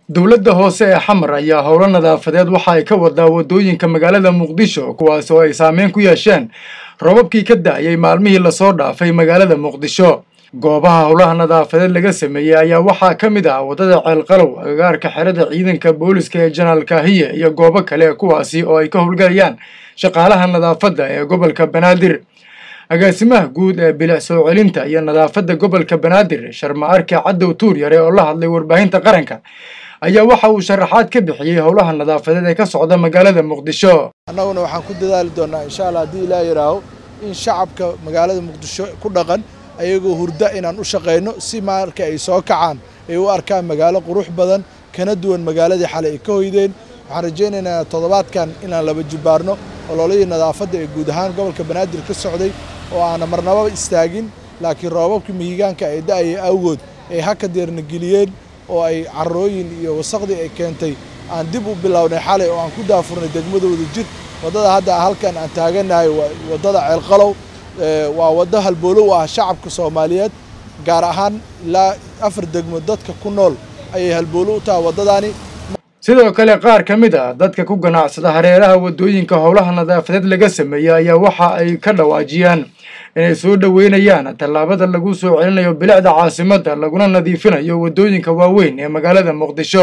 dowladda hoose ee xamar ayaa howlo nadaafadeed waxa ay ka wadaa waddooyinka magaalada muqdisho kuwaas oo ay saameyn ku yeesheen robabkii ka da'ayay maalmihii lasoo dhaafay magaalada muqdisho goobaha howlaha nadaafadeed laga sameeyey ayaa waxaa ka mid ah waddada ceelqalow agagaarka xerada ciidanka booliska ee janaal kaahiye iyo goobo kale kuwaasi oo ay ka howlgalayaan shaqaalaha nadaafadda ee gobolka banaadir agaasimaha guud ee bilic soo celinta iyo nadaafadda gobolka banaadir sharma arke cadow tuur yare oo la hadlay warbaahinta qaranka ayaa waxa uu sharaxaad ka bixiyey howlaha nadaafadeed ee ka socda magaalada muqdisho annaguna waxaan ku dadaali doonnaa insha allah haddii ilaa yidhaaho in shacabka magaalada muqdisho ku dhaqan ayagoo hurda inaan u shaqayno si marka ay soo kacaan ay u arkaan magaalo qurux badan kana duwan magaaladii xalay ay ka hoydeen waxaan rajaynaynaa toddobaadkan inaan laba jibbaarno ololihii nadaafadda ee guud ahaan gobolka banaadir ka socday oo aana marnababa istaagin laakiin roobabkii mihigaanka ay da'aya awgood ay haka deerna geliyeen oo ay carrooyin iyo wasaqdii ay keentay aan dib u bilownay xalay oo aan ku daafurnay degmadooda jir waddada hadda halkan aan taagannahay waddada ceelqalow waa waddo halboolo u ah shacabka soomaaliyeed gaar ahaan ilaa afar degmo dadka ku nool ayay halboolo u tahay waddadaani sidoo kale qaar ka mid ah dadka ku ganacsada hareeraha waddooyinka howlaha nadaafadeed laga sameeyey ayaa waxa ay ka dhawaajiyaan inay soo dhoweynayaan tallaabada lagu soo celinayo bilicda caasimadda laguna nadiifinayo waddooyinka waaweyn ee magaalada muqdisho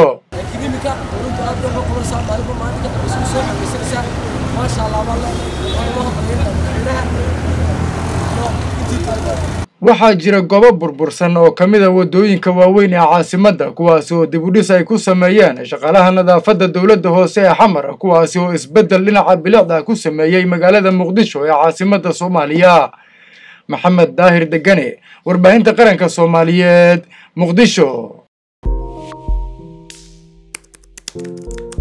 waxaa jira goobo burbursan oo ka mid a waddooyinka waaweyn ee caasimadda kuwaasi oo dibudhis ay ku sameeyeen shaqaalaha nadaafadda dowladda hoose ee xamar kuwaasi oo isbeddel dhinaca bilicda ku sameeyey magaalada muqdisho ee caasimadda soomaaliya maxamed daahir degane warbaahinta qaranka soomaaliyeed muqdisho